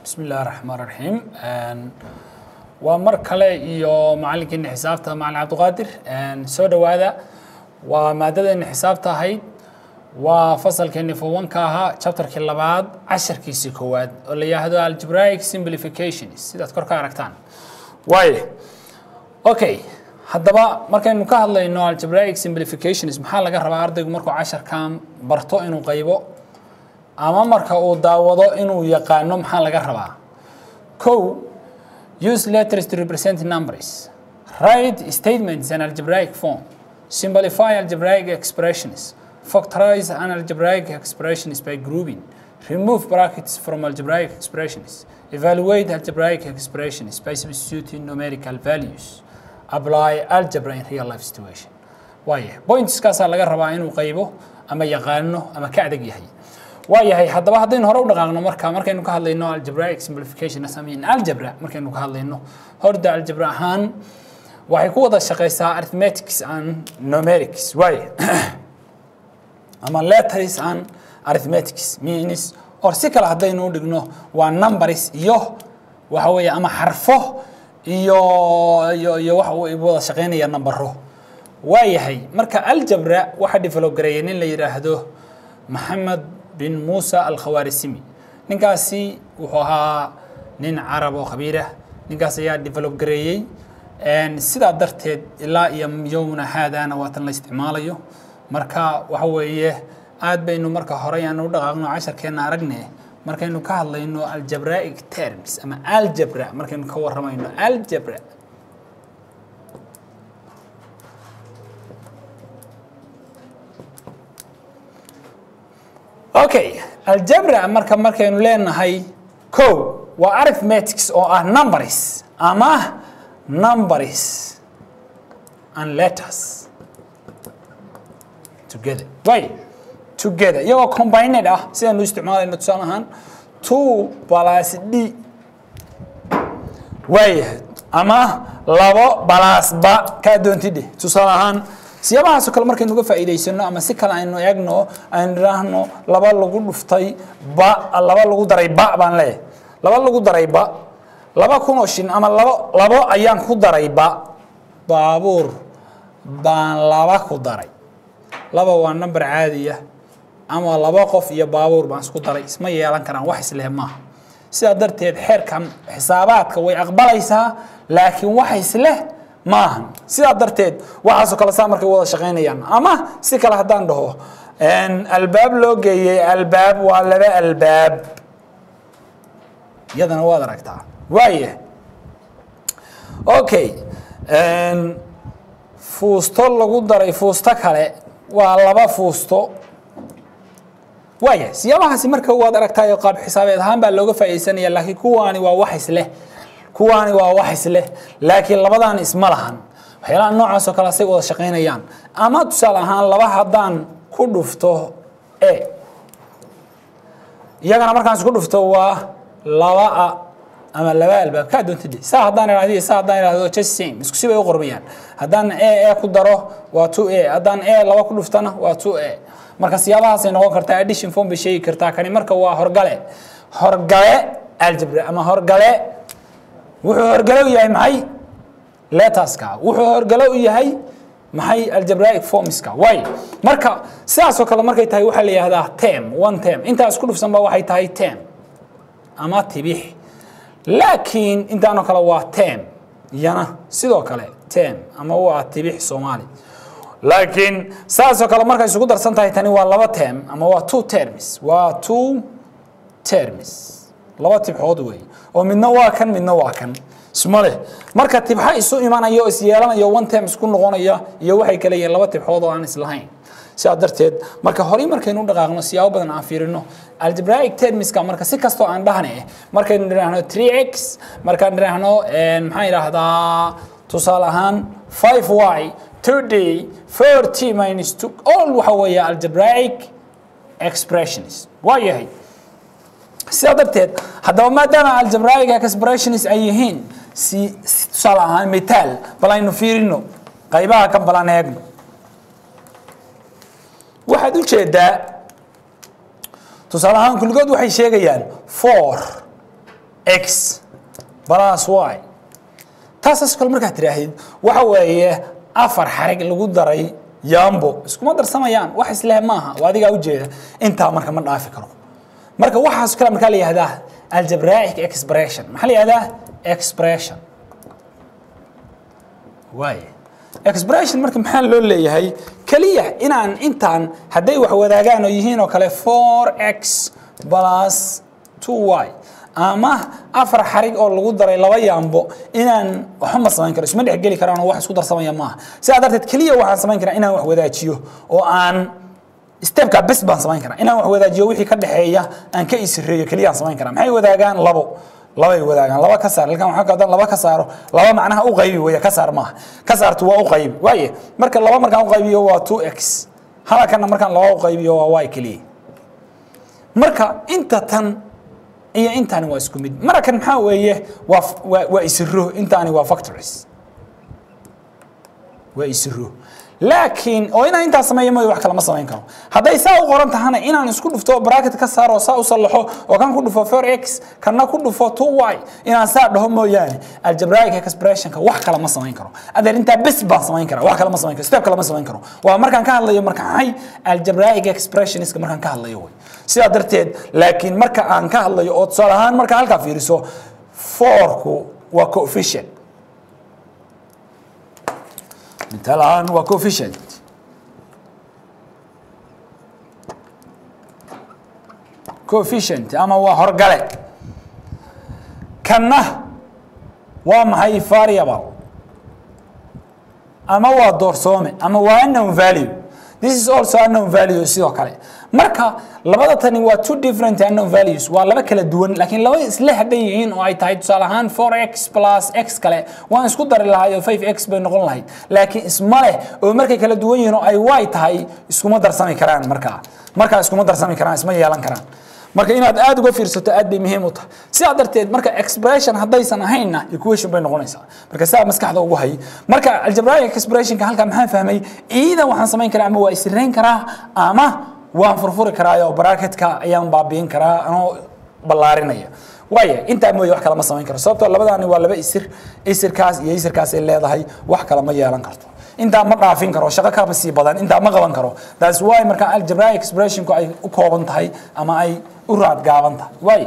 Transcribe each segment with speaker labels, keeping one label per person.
Speaker 1: bismi illahi raxmaan raxiim waa mar kale iyo macalinkeena xisaabta macalin cabdiqaadir soo dhowaada waa maadadeena xisaabta ahayd waa fasalkeeni fowanka ahaa chapterkii labaad casharkiisii koowaad oo la yidhaahdo algebraic simplifications sidaad kor ka aragtaan waayo okay haddaba markaynu ka hadlayno algebraic simplifications maxaa laga rabaa ardaygu markuu casharkan barto inuu qaybo ama marka uu daawado inuu yaqaano maxaa laga rabaa ko use letters to represent numbers write statements in algebraic form simplify algebraic expressions factorize an algebraic expressions by grouping remove brackets from algebraic expressions evaluate algebraic expressions by substituting numerical values apply algebra in real life situation waaya pointskaasaa laga rabaa inuu qaybo ama yaqaano ama ka adag yahay waayahay haddaba haddaynu hore u dhaqaaqno marka markaynu ka hadlayno algebraic simplification asamin algebra markaynu ka hadlayno horda algebra ahaan waxay ku wada shaqeysaa arithmetics and numerics waaye ama letters and arithmetics means or si kale haddaynu u dhigno waa numbers iyo waxa weeye ama xarfo iyo iyo iyo waxa uu wada shaqeynaya nambaro waayahay marka algebra waxaa develop gareeyay nin la yidhaahdo maxamed bin muusa alkhawaarisimi ninkaasi wuxuu ahaa nin carab oo khabiirah ninkaas ayaa develop gareeyey sidaa darteed ilaa iyo yowmna haadana waatan la isticmaalayo marka waxa weeye aad baynu marka hore aan u dhaqaaqno casharkeena aragne markaynu ka hadlayno algebraic terms ama algebra markaynu ka waramayno algebra okay algebra marka markaynu leenahay ko waa arithmetics oo ah numbers ama numbers and letters together way together iyagoo combined ah sidaynu isticmaalayno tusaale ahaan two plus d waayahay ama labo balasba kaa doontidhe tusaale ahaan siyaabahaasoo kale markaynu uga faa'iidaysano ama si kale aynu eegno aynu idhaahno laba lagu dhuftay ba laba lagu daray ba baan leeyahay laba lagu daray ba laba kun oo shin ama labo labo ayaan ku daray ba baabuur baan laba ku daray laba waa number caadiya ama laba qof iyo baabuur baan isku daray isma yeelan karaan wax isleh maaha sidaa darteed xeerkan xisaabaadka way aqbalaysaa laakiin wax isleh maaha sidaa darteed waxaasoo kale saa markay wada shaqaynayaan ama si kale haddaan dhaho albaab loo geeyey albaab waa laba albaab iyadana waad aragtaa waaya okay fuusto lagu daray fuusto kale waa laba fuusto waaya siyaabahaasi marka waad aragtaayo qaab xisaabeed ahaan baa looga faa'iidaysanaya laakiin kuwaani waa wax isleh kuwaani waa wax isleh laakiin labadaani isma lahan waxyaalaha noocaas oo kale say wada shaqaynayaan ama tusaale ahaan laba haddaan ku dhufto e iyagana markaan isku dhufto waa laba a ama laba albaab kaa doontide saa haddaan idhahdo saa haddaan idhahdo just same isku si bay u qormayaan haddaan e e ku daro waa two a haddaan e laba ku dhuftana waa two a marka siyaabahaasay noqon kartaa addition form bay sheegi kartaa kani marka waa horgale horgale algebra ama horgale wuxuu horgale u yahay maxay letterska wuxuu horgale u yahay maxay algebraic formska way marka sidaasoo kale markay tahay waxaa la yihahdaa tem one tem intaas ku dhufsanba waxay tahay tem ama tibix laakiin intaanoo kale waa tem iyana sidoo kale tem ama waa tibix soomaali laakiin saasoo kale markay isugu darsan tahay tani waa laba term ama waa two terms waa two terms laba tibxood wey oo midna waa kan midna waa kan isma leh marka tibxa isu imanaya oo isyeelanaya one term isku noqonaya iyo waxay kale yihiin laba tibxood oo aan islahayn sidaa darteed marka horey markaynu dhaqaaqno siyaabo badan aan fiirino algebraic termiska marka si kastoo aan dhahne markaynu idhaahno three x markaan idhaahno maxaan idhaahdaa tusaale ahaan five y today 4t minus 2 all waxa weeye algebraic expressions waa yahay sidaa darteed haddaba maadaama algebraic expressions ay yihiin si tusaale ahaan mitaal bal aynu fiirino qaybaha kan balan eegno waxaad u jeedaa tusaale ahaan kulligood waxay sheegayaan four x plus y taasaas kale markaad tidhaahid waxa weeye afar xarig lagu daray yambo iskuma darsamayaan wax isleh maaha waa adigaa ujeeda intaa marka ma dhaafi karo marka waxaas kale markaa la yihahdaa algebraic expression maxaa la yihahdaa expression waay expression marka maxaa loo leeyahay keliya inaan intaan hadday wax wadaagaan oo yihiin oo kale four x plus two y ama afar xarig oo lagu daray laba yaambo inaan waxba ma samayn karo isma dhexgeli karaan oo wax isku darsamaya maaha sidaa darteed keliya waxaan samayn karaa inaan wax wadaajiyo oo aan stepka bes baan samayn karaa inaan wax wadaajiyo wixii ka dhexeeya aan ka isireeyo keliyaan samayn karaa maxay wadaagaan labo labay wadaagaan laba ka saar halkan waxaa kadan laba ka saaro laba macnaha u qaybi weeye ka saar maaha ka saartu waa u qaybi waaye marka laba markaan u qaybiyo waa two x halakana markaan laba u qaybiyo waa y keliya marka inta tan iyo intaani waa isku mid marakan maxaa weeye waa waa waa isiro intaani waa factories waa isiro laakiin oo inaan intaa sameeyo mooy wax kale ma samayn karo hadday saa u qoran tahana inaan isku dhufto bracket ka saaro oo saa u sallaxo oo kan ku dhufo 4x kana ku dhufo 2y inaan saa dhaho mooyaane algebraic expressionka wax kale ma samayn karo adeer intaa bes baan samayn karaa wax kale ma samayn karo step kale ma samayn karo waa markaan ka hadlayo marka maxay algebraic expressionska markaan ka hadlayo way sidaa darteed laakiin marka aan ka hadlayo oo tusaale ahaan marka halkaa fiiriso fourku waa coefficient مثال ahaan waa coefficient coefficient ama waa horgale kanna waa maxay variable ama waa doorsoome ama waa unknown value this is also unknown value sidoo kale marka labada tani waa two different unknown values waa laba kala duwan laakiin laba isla hadhan yihiin oo ay tahay tusaale ahaan 4x plus x kale waan isku dari lahay oo 5x bay noqon lahayd laakiin isma leh oo markay kala duwan yihiin oo ay y tahay iskuma darsami karaan markaa markaa iskuma darsami karaan isma yeelan karaan marka inaad aada uga fiirsato aad bay muhiim u tahay sidaa darteed marka expression haddaysan ahaynna equation bay noqonaysaa marka saa maskaxda ugu hay marka algebraic expressionka halkaa maxaa fahmay iida waxaan samayn karaa ama waa isirayn karaa ama waan furfuri karaa oo bracketka ayaan baabiin karaa anoo ballaarinaya waaya intaa mooye wax kale ma samayn karo sababtoo labadaani waa laba isir isirkaas iyo isirkaas ay leedahay wax kale ma yeelan karto intaa ma dhaafin karo shaqo kaba sii badan intaa ma qaban karo that's why marka algebraic expressionku ay u kooban tahay ama ay u raad gaaban tahay waay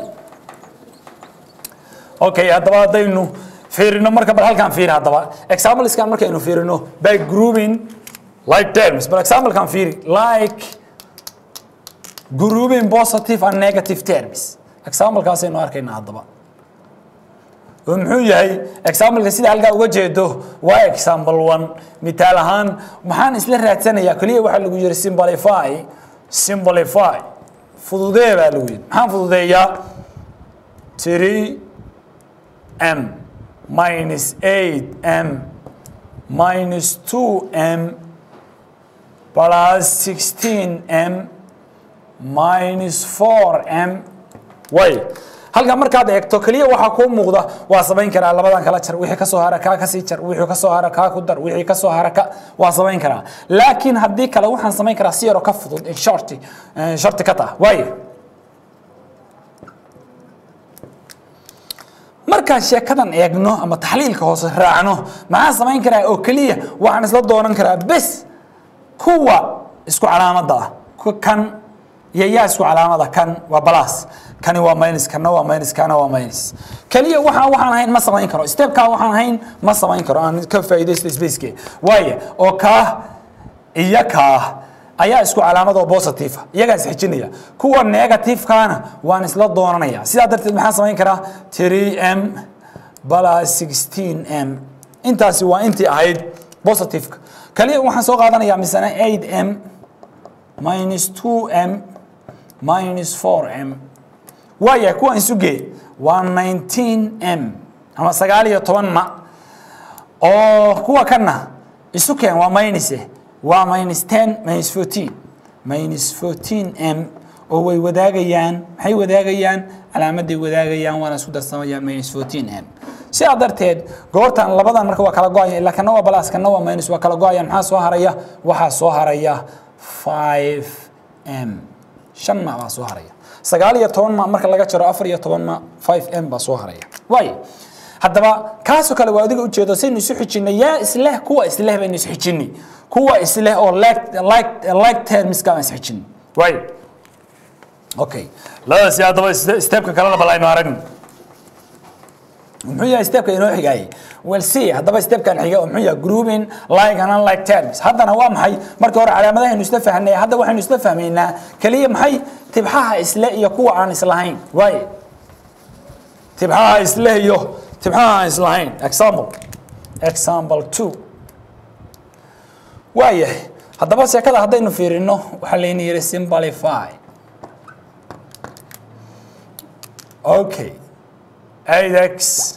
Speaker 1: okay haddaba haddaynu fiirino marka bal halkaan fiiri haddaba exampleskan markaynu fiirino by grouping like terms bal examplekan fiiri like grouping positive and negative terms examplekaasaynu arkaynaa haddaba oo muxuu yahay exampleka sida halkaa uga jeedo waa example one mitaal ahaan maxaan isla raadsanayaa keliya waxaa lagu yiri simplify simplify fududee baa lagu yiri maxaan fududeeyaa three m minus eight m minus two m plus sixteen m minus four m way halkan markaad eegto keliya waxaa kuu muuqda waa samayn karaa labadan kala jar wixii kasoo hara kaa kasii jar wixii kasoo hara kaa ku dar wixii kasoo hara ka waa samayn karaa laakiin haddii kale waxaan samayn karaa si yaroo ka fudud in shorti shorti ka tah waayo markaan sheekadan eegno ama taxliilka hoose raacno maxaan samayn karaa oo keliya waxaan isla doonan karaa bes kuwa isku calaamadda ah kan iyo yaa isku calaamada kan waa balas kani waa minus kana waa minus kana waa minus kaliya waxaan waxaan ahayn ma samayn karo stepka waxaan ahayn ma samayn karo aan ka faa'iidaysto spaceke waaye oo kaa iyo kaa ayaa isku calaamad oo positive iyagaa isxijinaya kuwa negative-kaana waan isla doonanaya sidaa darteed maxaan samayn karaa 3m plus 16m intaasi waa intii ahayd positive-ka kaliya waxaan soo qaadanayaa misana 8m minus 2m minus 4m waaya kuwan isugee waa 19m ama sagaal iyo toban ma oo kuwa kana isu keen waa minus waa minus 10 minus 14 minus 14m oo way wadaagayaan maxay wadaagayaan calaamaday wadaagayaan waana isku darsamayaan minus 14m sidaa darteed goortan labadan marka waa kala go-aya ilaa kana waa balas kana waa minus waa kala go-ayaan maxaa soo haraya waxaa soo haraya 5m shan ma baa soo haraya sagaal iyo toban ma marka laga jaro afar iyo toban ma five m baa soo haraya waayo haddaba kaasoo kale waa adiga ujeedo saynu isu xijinay yaa isleh kuwa isleh baynu is xijinay kuwa isleh oo like like like termska aan is xijinay waayo okay labadaasi haddaba stepka kalena bal aynu aragno muxuu yahay stepka inoo xigaayay well see haddaba stepkan xiga oo muxuu yahay grouping like and unlike terms haddana waa maxay markii hore calaamadahaynu isla fahnay hadda waxaynu isla fahmaynaa keliya maxay tibxaha isle iyo kuwa aan islahayn waaye tibxaha isle iyo tibxaha aan islahayn example example two waayahay haddaba sheekada haddaynu fiirino waxaa layna yidhi simplify okay 8x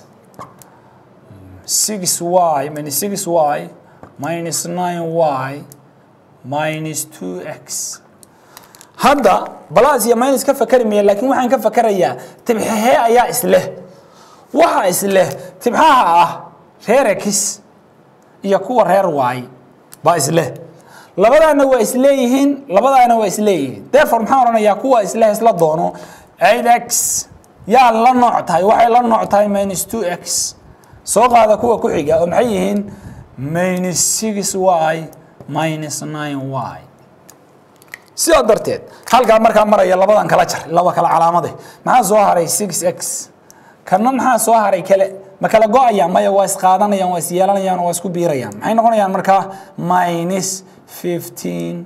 Speaker 1: 6y minus 6y minus 9y minus 2x hadda balaas iyo minus ka fakari maya laakiin waxaan ka fakarayaa tibxahee ayaa isleh waxa isleh tibxaha ah reer x iyo kuwa reer y baa isleh labadaana waa isleeyihiin labadaana waa isleeyihiin therefore maxaan odhanayaa kuwa isleh isla doono 8x yaa la nooc tahay waxay la nooc tahay minus 2x soo qaada kuwa ku xiga oo maxay yihiin minus 6y minus 9y sidaa darteed halkaa markaa maraya labadan kala jar laba kala calaamade maxaa soo haray 6x kana maxaa soo haray kale ma kala go-ayaan maya waa isqaadanayaan waa isyeelanayaan waa isku biirayaan maxay noqonayaan markaa minus 15y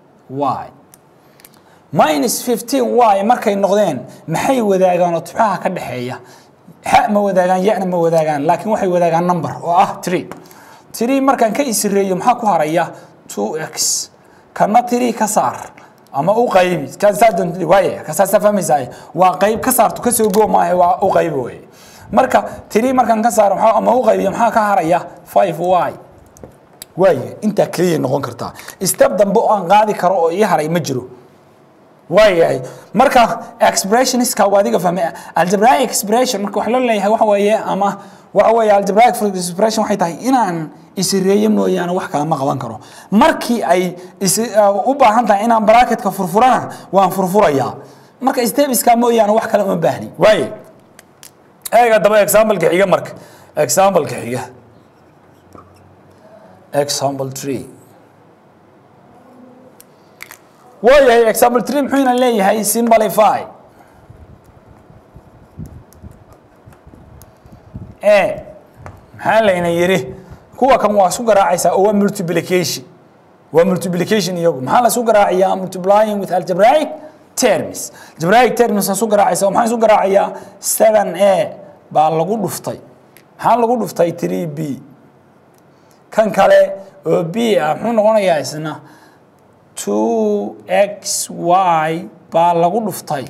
Speaker 1: minus 15y markay noqdeen maxay wadaagaan oo tibxaha ka dhexeeya xa ma wadaagaan yana ma wadaagaan laakiin waxay wadaagaan number oo ah tree tree markaan ka isireeyo maxaa ku haraya 2x kana tree ka saar ama u qaybi waaye kasaasa fahmaysaa waa qayb ka saarto kasoo goo maaha waa u qaybi wey marka tree markaan ka saaro ama u qaybiyo maxaa ka haraya 5y waaye intaa keliya noqon kartaa step dambe oo aan qaadi karo oo ii haray ma jiro waayahay marka expressionska waa adiga fahmay algebraic expression marka wax loo leeyahay waxa weeye ama waxa weeye algebraic expression waxay tahay inaan isireeyo mooyaane wax kale ma qaban karo markii ay u baahan tahay inaan bracketka furfurana waan furfurayaa marka stebiska mooyaane wax kale uma baahni waaye eega daba exampleka xiga marka exampleka xiga example tree waayahay example tree muxuuna leeyahay simplify e maxaa layna yidhi kuwa kan waa isku garaacaysaa oo waa multiplication waa multiplication iyagu maxaa la isku garaacayaa multiplying with algebraic terms algebraic terms isu garaacaysa maxaa isu garaacayaa seven a baa lagu dhuftay maxaa lagu dhuftay three b kan kale oo b ah muxuu noqonayaa isna 2xy baa lagu dhuftay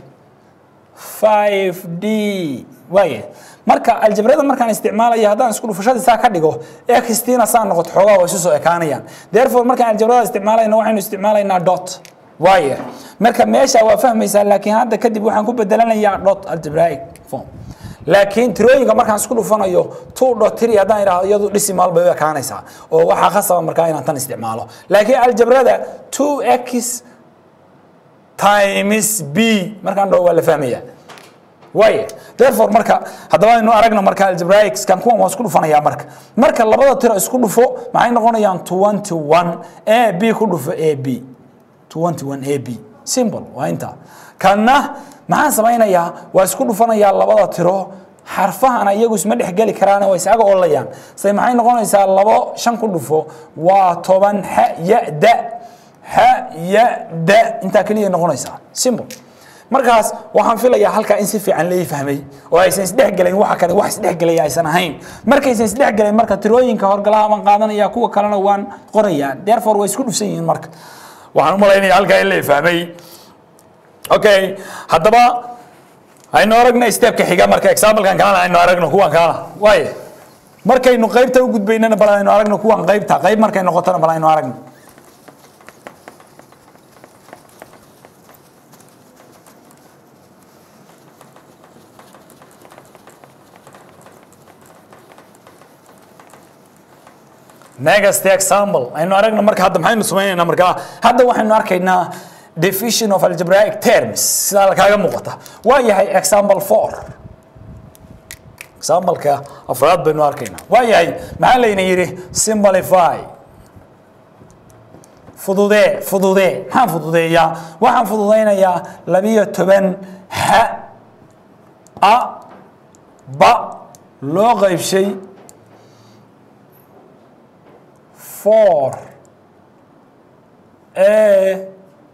Speaker 1: 5d waaya marka aljabrada markaan isticmaalayo haddaan isku dhufashadii saa ka dhigo xtina saa noqoto xoogaa waa isu soo ekaanayaan therefore markaan aljabrada isticmaalayno waxaynu isticmaalaynaa dot waaya marka meesha waa fahmaysaa laakiin hadda kadib waxaan ku bedelanayaa dot algebraic form laakiin tirooyinka markaan isku dhufanayo two dot three haddaan idhaahdo iyadu dhisimaal bay u ekaanaysaa oo waxaa khasaba markaa inaan tan isticmaalo laakiin aljabrada two x times b markaan dhaho waa la fahmaya waaya therefore marka haddaba aynu aragno marka algebraicskan kuwan waa isku dhufanayaa marka marka labada tiro isku dhufo maxay noqonayaan twenty one a b ku dhufo a b twenty one a b simple waa intaa kanna maxaan samaynayaa waa isku dhufanayaa labada tiro xarfahana iyagu isma dhexgeli karaan waa isaga olayaan say maxay noqonaysaa labo shan ku dhufo waa toban ha ya da ha ya da intaa keliya noqonaysaa simple markaas waxaan filayaa halkaa in si fiican lai fahmay oo aysan isdhexgelayn waxa kale wax isdhexgelaya aysan ahayn markaysan isdhexgelayn marka tirooyinka horgalaha baan qaadanaya kuwa kalena waan qorayaa therefore way isku dhufsan yihiin marka waxaan u malaynaya halkaa in lai fahmay okay haddaba aynu aragna stepka xiga marka examplekan kalena aynu aragno kuwan kalena waaye markaynu qaybta u gudbaynana bal aynu aragno kuwan qaybta qayb markay noqotona bal aynu aragno next example aynu aragno marka hadda maxaynu samaynaynaa markaa hadda waxaynu arkaynaa division of algebraic terms sidaa kaaga muuqata waa yahay example four exampleka afraad baynu arkaynaa waa yahay maxaa layna yidhi simplify fududee fududee maxaan fududeeyaa waxaan fududaynayaa labiyo toban ha a ba loo qaybshay four a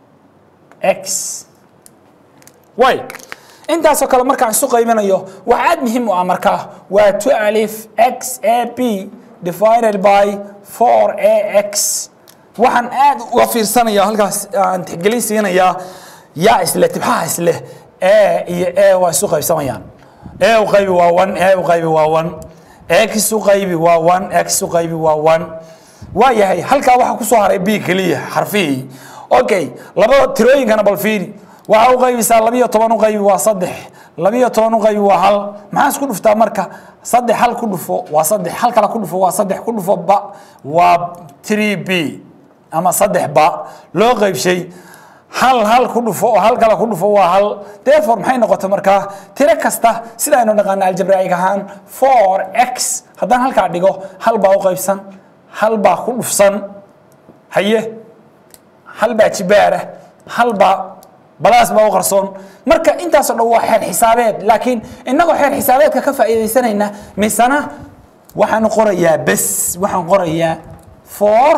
Speaker 1: x way intaasoo kale markaan isu qaybinayo wax aad muhiim u ah markaa waa two alif x a b divided by four a x waxaan aad uga fiirsanaya halkaas aan tixgelin siinayaa yaa isle tibxaha isle a iyo a waa isu qaybsamayaan a u qaybi waa one a u qaybi waa one x u qaybi waa one x u qaybi waa one waa yahay halkaa waxaa kusoo haray b keliya xarfihii okay labada tirooyinkana bal fiiri waxaa u qaybisaa labiyo toban u qaybi waa saddex labiyo toban u qaybi waa hal maxaa isku dhuftaa marka saddex hal ku dhufo waa saddex hal kale ku dhufo waa saddex ku dhufo ba waa three b ama saddex ba loo qaybshay hal hal ku dhufo oo hal kale ku dhufo waa hal therefore maxay noqotay markaa tiro kasta sida aynu naqaana algebraic ahaan four x haddaan halkaa dhigo hal baa u qaybsan hal baa ku dhufsan haye hal baa jibaara hal baa balaas baa u qarsoon marka intaasoo dhan waa xeer xisaabeed laakiin innagoo xeer xisaabeedka ka faa'iidaysanayna misana waxaan qorayaa bes waxaan qorayaa four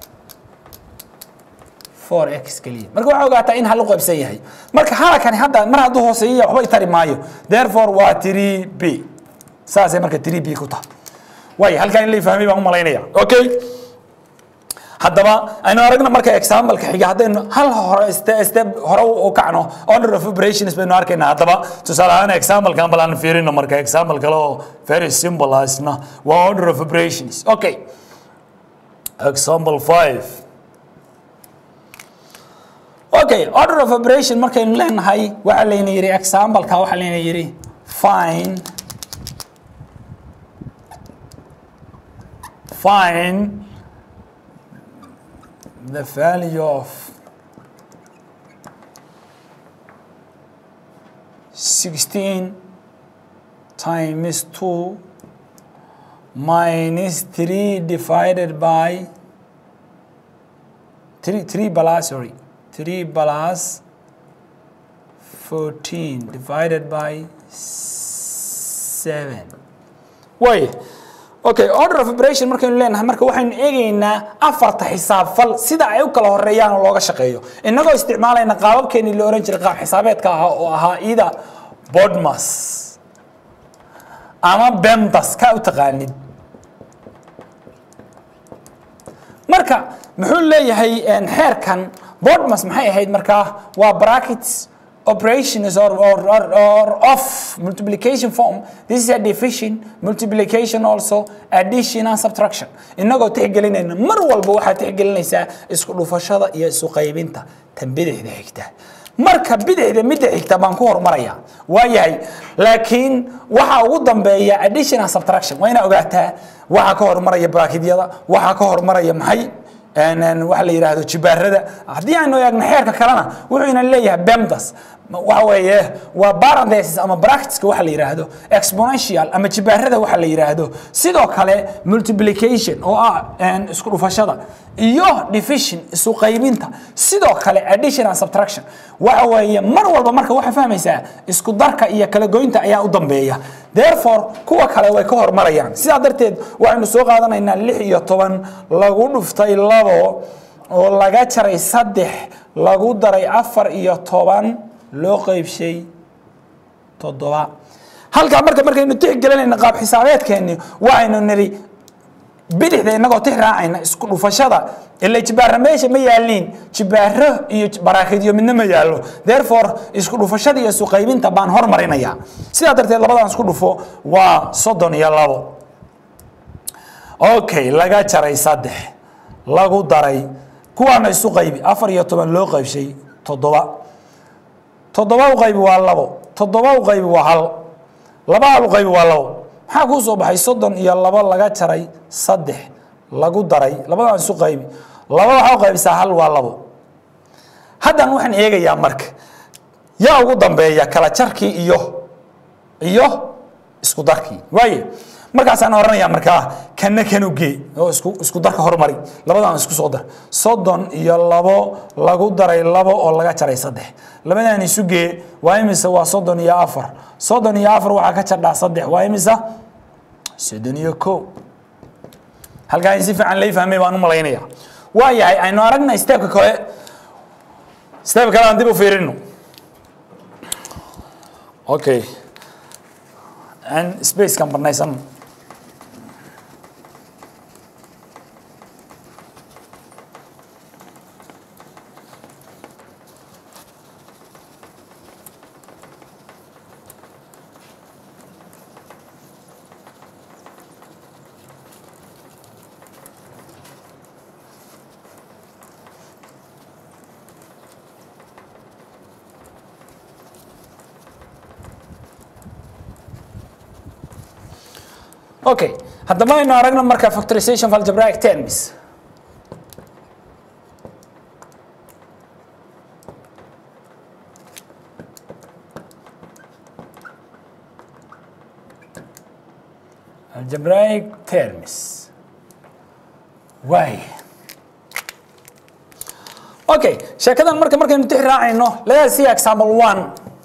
Speaker 1: four x keliya marka waxaa ogaataa in hal u qaybsan yahay marka halakani hadda mar hadduu hooseeyaya waxba itari maayo therefore waa three b saasay marka three b ku tahay waay halkaa in la fahmay baan u malaynaya okay haddaba aynu aragna marka exampleka xiga haddaynu hal hore step hore u kacno order of operations baynu arkaynaa haddaba tusaale ahaan examplekan bal aan fiirino marka example kale oo very simple asna waa order of operations okay example five okay order of operation markaynu leenahay waxaa layna yidhi exampleka waxaa layna yidhi fine find the value of 16 times 2 minus 3 divided by 3 3 plus sorry 3 plus 14 divided by 7 way okay order of operation markaynu leenahay marka waxaynu eegaynaa afarta xisaabfal sida ay u kala horeeyaan oo looga shaqeeyo innagoo isticmaalayna qaababkeenii la ohan jiray qaab xisaabeedka ahaa oo ahaa ida bodmas ama bemdas ka u taqaanid marka muxuu leeyahay xeerkan bodmas maxay ahayd markaa waa brackets operations or, or, or, or of multiplication form. This is a division, multiplication also, addition and subtraction. Inagoo tixgelinayna mar walba waxaad tixgelinaysaa isku dhufashada iyo isu qaybinta tan bidixda xigta. marka bidixda midda xigta baan ku hormaraya waa yahay laakiin waxa ugu dambeeya addition and subtraction waa inaa ogaataa waxa ka hormaraya braakidyada waxa ka hormaraya maxay waxa la yidhaahdo jibaarada haddii aynu eegno xeerka kalena wuxuu ina leeyahay bemdas waxa weeye waa parenthesis ama bracketska waxa la yidhaahdo exponential ama jibaarada waxa la yidhaahdo sidoo kale multiplication oo ah isku dhufashada iyo division isu qaybinta sidoo kale addition and subtraction waxa weeye mar walba marka waxaa fahmaysaa isku darka iyo kala goynta ayaa u dambeeya therefore kuwa kale way ka hormarayaan sidaa darteed waxaynu soo qaadanaynaa lix iyo toban lagu dhuftay labo oo laga jaray saddex lagu daray afar iyo toban loo qeybshay toddoba halkaa marka markaynu tixgelinayna qaab xisaabeedkeenni waxaynu nidhi bidixda inagoo tix raacayna isku dhufashada ila jibaara meesha ma yaaliin jibaaro iyo baraakidyo midna ma yaallo therefore isku dhufashada iyo isu qaybinta baan hormarinaya sidaa darteed labadan isku dhufo waa soddon iyo labo okay laga jaray saddex lagu daray kuwaana isu qaybi afar iyo toban loo qaybshay toddoba toddoba u qaybi waa labo toddoba u qaybi waa hal laba hal u qaybi waa labo maxaa kuu soo baxay soddon iyo labo laga jaray saddex lagu daray labadan isu qaybi laba waxaa u qaybisaa hal waa labo haddan waxaan eegayaa marka yaa ugu dambeeya kala jarkii iyo iyo isku darkii waaye markaasaan oranayaa markaa kana kanu gee oo isku isku darka hormari labadan isku soo dar soddon iyo labo lagu daray labo oo laga jaray saddex labadan isu gee waa imisa waa soddon iyo afar soddon iyo afar waxaa ka jardhaa saddex waa imisa soddon iyo ko halkaa in si fiican lay fahmay baan u malaynaya waa yahay aynu aragna steebka kale steebka kale aan dib u fiirino okay aan spacekan banaysan okay haddaba aynu aragno marka factorization of algebraic terms algebraic terms waay okay sheekadan marka markaynu tix raacayno let's see example one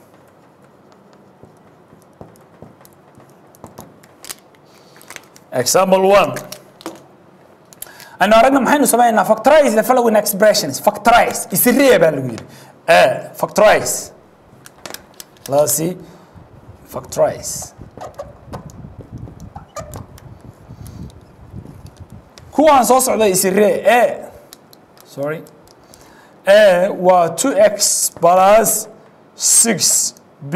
Speaker 1: example one aynu aragna maxaynu sameynaa factorize the following expressions factorize isiree baa lagu yidhi factorize let's see factorize kuwaan soo socda isiree a sorry a waa 2x plus 6 b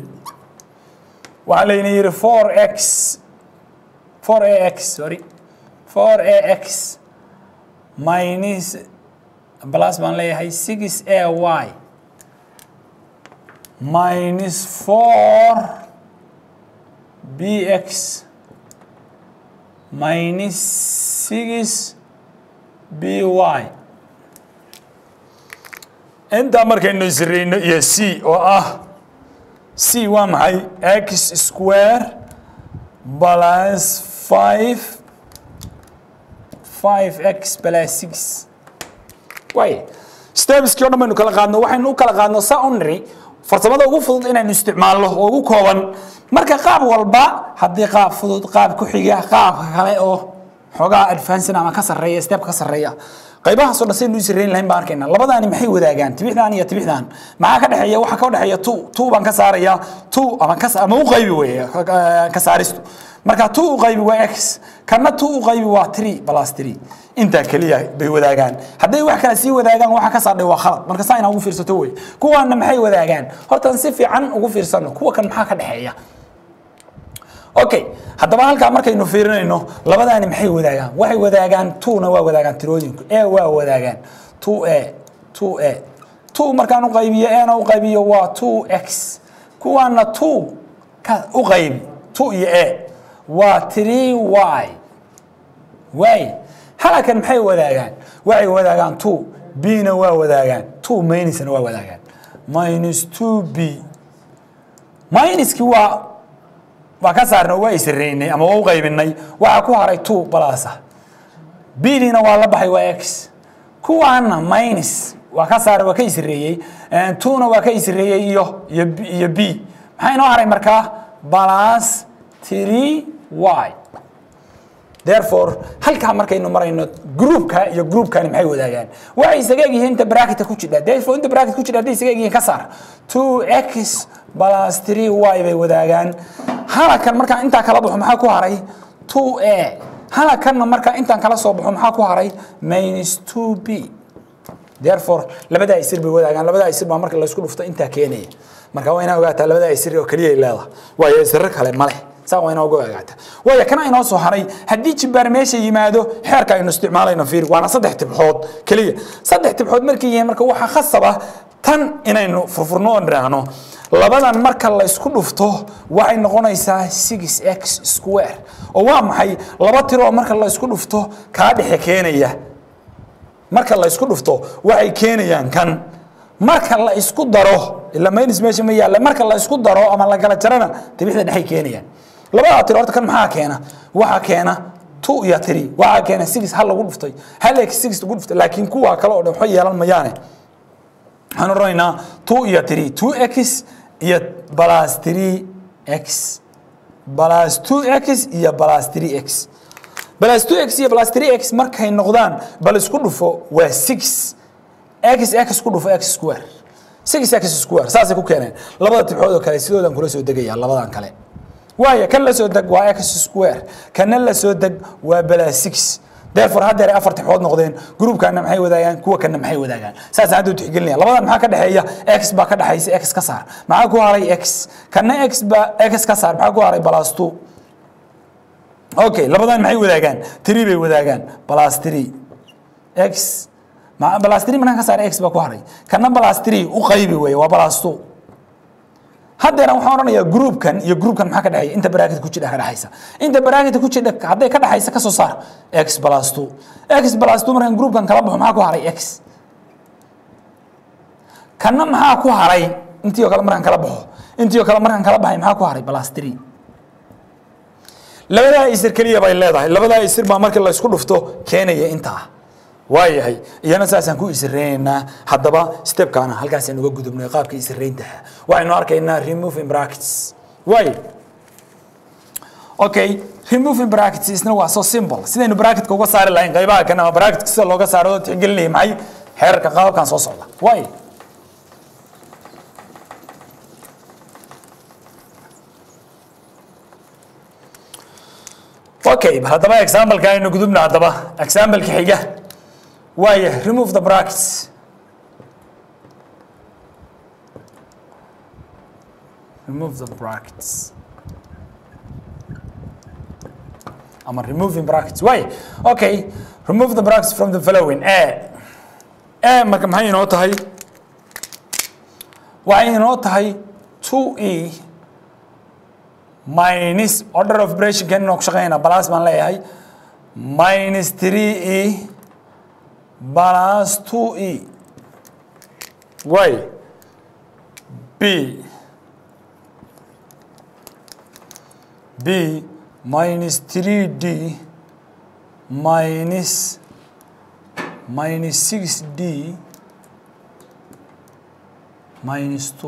Speaker 1: waxaa layna yidhi 4x 4ax sorry 4ax minus plus baan leeyahay 6ay minus 4 bx minus 6 by intaa markaynu isreyno iyo c oo ah c waa maxay x square plus 5 5x plus 6 waay stepskii o dhan baynu kala qaadno waxaynu u kala qaadno saa u niri farsamada ugu fudud inaynu isticmaalno oo ugu kooban marka qaab walba haddii qaab fudud qaab ku xiga qaabka kale oo xoogaa advancin ama ka sarreeya stepka ka sarreeya qaybahaasoo dhan saynu isreyn lahayn baan arkayna labadaani maxay wadaagaan tibixdan iyo tibixdan maxaa ka dhexeeya waxa ka dhexeeya two two baan ka saaraya two ama ka ama u qaybi weeye ka saaristu marka two u qaybi waa x kana two u qaybi waa three plus three intaa keliya bay wadaagaan hadday wax kale sii wadaagaan waxa ka saadhay waa khalad marka saa inaa ugu fiirsato wey kuwaana maxay wadaagaan hortaan si fiican ugu fiirsano kuwa kan maxaa ka dhexeeya okay haddaba halkaa markaynu fiirinayno labadaani maxay wadaagaan waxay wadaagaan two-na waa wadaagaan tirooyinku e waa wadaagaan two a two a two markaan u qaybiyo ena u qaybiyo waa two x kuwaana two ka u qaybi two iyo a waa three y waay halakan maxay wadaagaan waxay wadaagaan two b-na waa wadaagaan two minusna waa wadaagaan minus two b minuskii waa waa ka saarna waa isreynay ama waa u qaybinay waxaa ku haray two balasa bdina waa la baxay waa x kuwaana minus waa ka saaray waa ka isreeyey twona waa ka isreeyey iyo iyo iyo b maxaa inoo haray markaa balas three y therefore halkaa markaynu marayno groupka iyo groupkani maxay wadaagaan waxay isaga egyihiin inta bracketka ku jidha therefore inta bracket ku jidha hadday isaga egyihiin ka saar two x plus three y bay wadaagaan halakan markaa intaa kala baxo maxaa ku haray two a halakanna markaa intaan kala soo baxo maxaa ku haray minus two b therefore labadaa isir bay wadaagaan labadaa isir baa marka laysku dhufto intaa keenaya marka waa inaa ogaataa labadaa isir oo keliya ay leedahay waayo isirro kale ma leh saa waa inaa uga ogaataa waayo kana inoo soo haray haddii jibbaar meesha yimaado xeerka aynu isticmaalayno fiir waana saddex tibxood keliya saddex tibxood markay yihiin marka waxaa khasaba tan inaynu furfurno oo nidhaahno labadan marka laysku dhufto waxay noqonaysaa six x square oo waa maxay laba tiroo marka laysku dhufto kaa dhexe keenaya marka laysku dhufto waxay keenayaan kan marka la isku daro ila minus meesha ma yaalla marka la isku daro ama la kala jarana dibixda dhexay keenayaan labadaa tiro horta kan maxaa keena waxaa keena two iyo three waxaa keena six hal lagu dhuftay hal x six lagu dhuftay laakiin kuwa kale oo dhan waxba yeelan mayaane waxaan odhanaynaa two iyo three two x iyo plus three x plus two x iyo plus three x plus two x iyo plus three x markay noqdaan bal isku dhufo waa six x x ku dhufo x square six x square saasay ku keeneen labada tibxood oo kale sidoodan kula soo degayaa labadan kale waayo kan la soo deg waa x square kana la soo deg waa bala six therefore haddeer ay afar tibxood noqdeen groupkana maxay wadaagaan kuwa kana maxay wadaagaan saas hadda u tixgelinaya labadan maxaa ka dhexeeya x baa ka dhexaysa x ka saar maxaa ku haray x kana x baa x ka saar maxaa ku haray plus two okay labadan maxay wadaagaan three bay wadaagaan plus three x plus three markaan ka saar x baa ku haray kana plus three u qaybi weeye waa plus two haddeena waxaan odhanayaa groupkan iyo groupkan maxaa ka dhexeeya inta bracket ku jidha ka dhexaysa inta bracket ku jidha hadday ka dhexaysa ka soo saar x plus two x plus two markaan groupkan kala baxo maxaa ku haray x kana maxaa ku haray intii oo kale markaan kala baxo intii oo kale markaan kala baxay maxaa ku haray plus three labadaa isir keliya bay leedahay labadaa isir baa markii la isku dhufto keenaya intaa waayahay iyana saasaan ku isireynaynaa haddaba stepkaana halkaasaan uga gudubnay qaabka isirayntaha waxaynu arkaynaa removing brackets waay okay removing brackets isna waa so simple sidaynu bracketka uga saari lahayn qaybaha kan ama bracketka sida looga saaro oo tixgelinaya maxay xeerarka qaababkan soo socda waay okay haddaba exampleka aynu gudubna haddaba exampleka xiga waaya remove the brackets remove the brackets ama removing brackets waay okay remove the brackets from the following a a marka maxay inoo tahay waxay inoo tahay two e minus order of operation kan inoo ku shaqeynaa balas baan leeyahay minus three e plus 2e y b b minus 3d minus minus 6d minus 2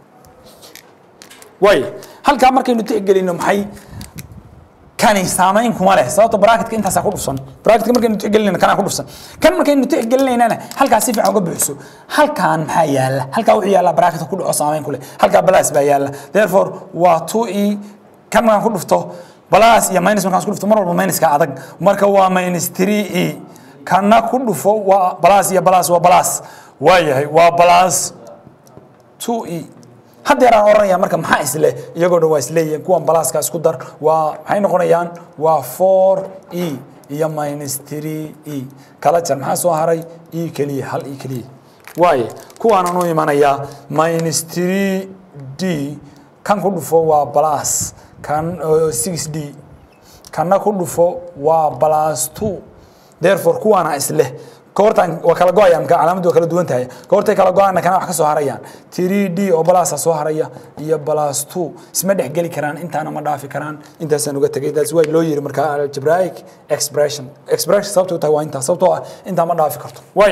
Speaker 1: way halkaa markaynu tixgelino maxay kani saamayn kuma leh sababta bracketka intaasaa ku dhufsan bracketka markaynu tixgelinayno kanaa ku dhufsan kan markaynu tixgelinaynana halkaa si fiican uga buuxso halkaan maxaa yaala halkaa wuxuu yaallaa bracketka ku dhaco saamayn ku leh halkaa balas baa yaalla therefore waa two e kan markaan ku dhufto balas iyo minus markaan isku dhufto mar walba minuska adag marka waa minus three e kana ku dhufo waa balas iyo balas waa balas waa yahay waa balas two e haddeeraan odhanaya marka maxaa isle iyagoo dhan waa isleeyihiin kuwan balaaska isku dar waa maxay noqonayaan waa four e iyo minus three e kala jar maxaa soo haray e keliya hal e keliya waaye kuwaanaan u imanayaa minus three d kan ku dhufo waa balas kan six d kanna ku dhufo waa balas two therefore kuwaana isleh koortan waa kala go-ayaan marka calaamadu waa kala duwan tahay koortay kala go-aana kana wax ka soo harayaan 3d oo balasa soo haraya iyo balas 2 isma dhex geli karaan intaana ma dhaafi karaan intaasaan uga tegay that's why loo yiri marka algebraic expression expression sababtoo tahay waa intaa sababtoo ah intaa ma dhaafi karto way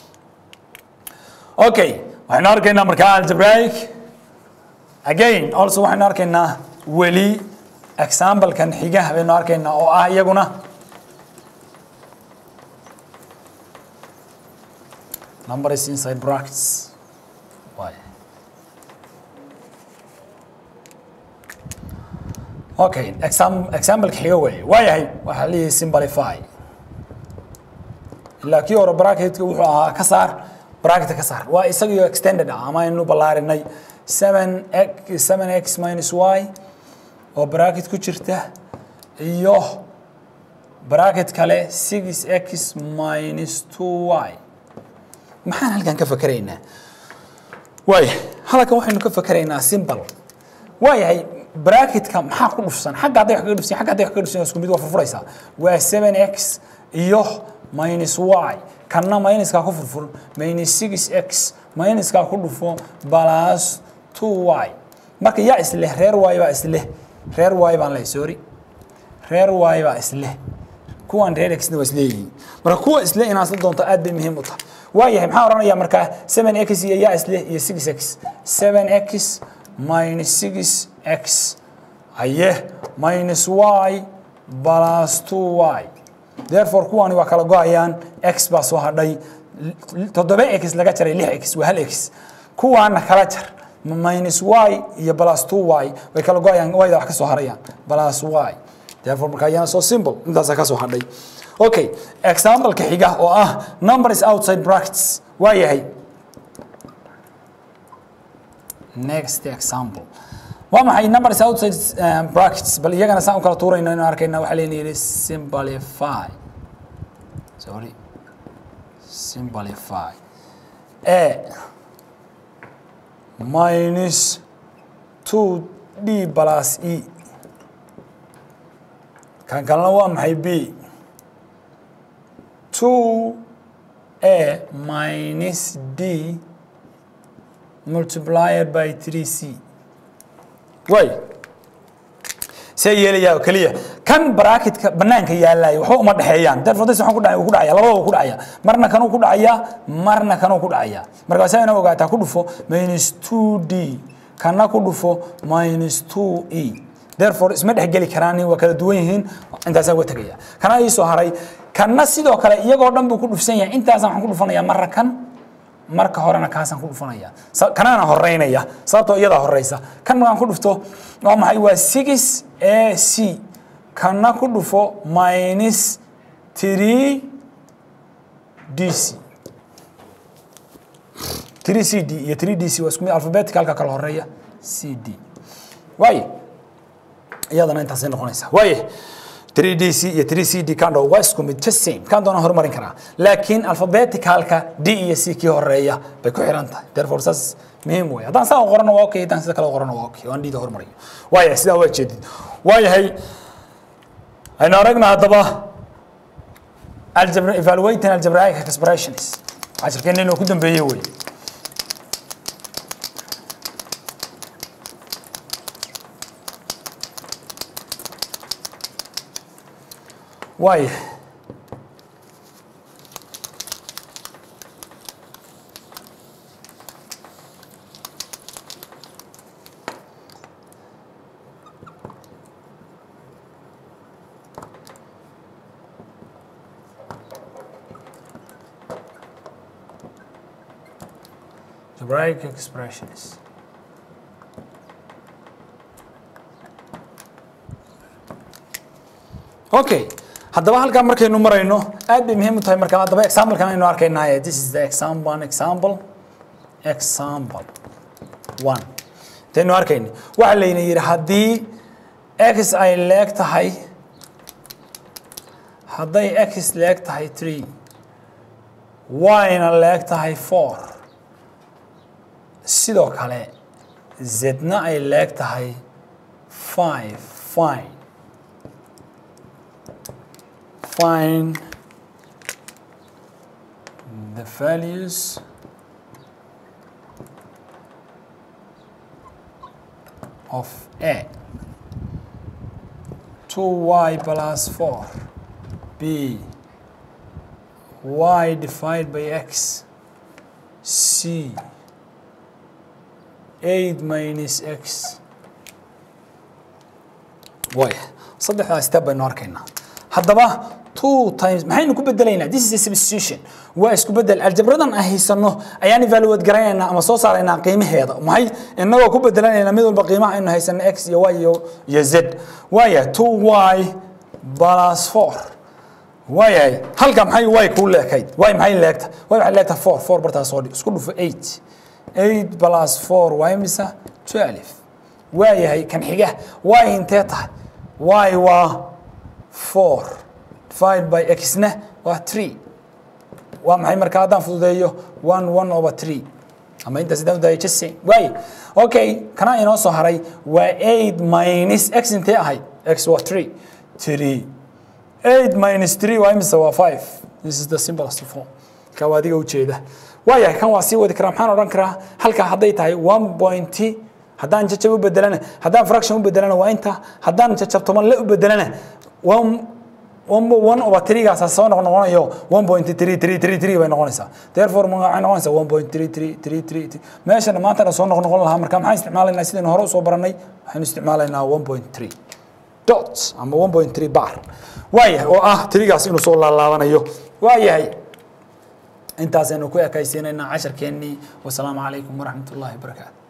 Speaker 1: okay waxaynu arkaynaa marka algebraic again also waxaynu arkaynaa weli example-kan xiga baynu arkaynaa oo ah iyaguna number is inside brackets. Why? Okay, exam, example xiga wey waayahay waxaa leeyahay simplify ilaa kii hore bracketka wuxuu ahaa ka saar bracketka ka saar waa isagiyo extended ah ama aynu ballaarinay 7 7 x minus y oo bracket ku jirta iyo bracket kale 6 x minus 2 y maxaan halkan ka fakeraynaa waaya halkan waxaynu ka fakeraynaa simple waayahay bracketka maxaa ku dhufsan xagga hadday wax kaga dhufsan xagga hadday wax kaga dhufsan isku mid waa furfuraysaa waa 7x iyo minus y kanna minuskaa ku furfur minus six x minuskaa ku dhufo plus two y marka yaa isleh reer y baa isleh reer y baan leh sorry reer y baa isleh kuwan reer xna waa isleeyihiin marka kuwa isle inaad isla doonto aad bay muhiim u tahay waayahay maxaan odhanayaa markaa seven x iyo yaa isleh iyo six x seven x minus six x aye minus y plus two y therefore kuwani waa kala go-ayaan x baa soo hadhay toddoba x laga jaray lix x waa hal x kuwaana kala jar minus y iyo plus two y way kala go-ayaan yda wax ka soo harayaan plus y therefore marka ayana soo simple intaasaa ka soo hadhay okay example-ka xiga oo ah numbers outside brackets waa yahay next example waa maxay numbers outside um, brackets bal iyagana saan u kala tuurayno inaan arkayna waxaa layna yidhi simplify sorry simplify a minus two d plus e kan kalena waa maxay b two a minus d multiplied by three c way see yeelayaa oo keliya kan bracketka banaanka yaalaaya waxba uma dhexeeyaan therefore this waxaan ku dhacay ku dhacaya labadaba ku dhacaya marna kanuu ku dhacaya marna kanuu ku dhacaya marka saa ina ogaataa ku dhufo minus two d kana ku dhufo minus two e therefore isma dhexgeli karaan waa kala duwan yihiin intaasaa uga tegaya kana ii soo haray kanna sidoo kale iyagoo dhan buu ku dhufsan yahay intaasaan waxaan ku dhufanayaa marra kan marka horena kaasaan ku dhufanaya kanaana horeynaya sababtoo iyadaa horeysa kan markaan ku dhufto waa maxay waa six a c kana ku dhufo minus three d c three c d iyo three d c waa isku mid alphabeticalka kala horeeya c d waaye iyadana intaasay noqonaysaa waaye 3dc iyo 3cd kando waa isku mid just same kan doona horumarin karaa laakiin alphabeticalka d iyo c kii horeeya bay ku xiran tahay therefore saas muhiim wey haddaan saa qorano waa okay haddaan sida kale qorano waa okay waan d da horumariyo waayahay sidaa waa jeedid waayahay aynu aragna haddaba algebra evaluating algebraic expressions cashirkeena inuu ku dambeeyey wey waayahay algebraic expressions okay haddaba halkaa markaynu marayno aad bay muhiim u tahay marka haddaba examplekan aynu arkaynaaye this is the example one example example one intaynu arkayna waxaa layna yidhi haddii x ay leeg tahay hadday x leeg tahay three y-na leeg tahay four sidoo kale zedna ay leeg tahay five fine find the values of a 2y plus 4 b y divided by x c 8 minus x way saddexdaa step baynu arkaynaa haddaba two times maxaynu ku bedelaynaa this is a substitution waa isku bedel aljabradan aan haysano ayaan evaluate garanaynaa ama soo saaraynaa qiimaheeda maxay inagoo ku bedelanayna mid walba qiimaha aynu haysano x iyo y iyo iyo z waaya two y plus four waayahay halka maxay y kuu leekayd y maxay leegta y waxay leegta four four bartaas soo dhig isku dhufo eight eight plus four waa imisa twelve waayahay kan xiga y intee tahay y waa four divided by xna waa three waa maxay marka haddaan fududeeyo one one over three ama intaas haddaan udaaya just same waaye okay kana inoo soo haray waa eight minus x intee ahayd x waa three three eight minus three waa imisa waa five this is the simplest form ka waa adiga ujeeda waayahay kan waa sii wadi karaa maxaan odhan karaa halkaa hadday tahay one point haddaan jajab u bedelana haddaan fraction u bedelana waa inta haddaan jajab toban le u bedelana one one over three-gaasa soo noqnoqonayo one point three three three three bay noqonaysaa therefore waxay noqonaysaa one point three three three three meeshana maantana soo noqnoqon lahaa marka maxaan isticmaalaynaa sidaynu hore usoo baranay waxaynu isticmaalaynaa one point three dots ama one point three bar waayahay oo ah tirigaas inuu soo laalaabanayo waayahay intaasaynu ku ekaysiinaynaa casharkeennii wasalaamu calaykum waraxmat ullahi wabarakaatu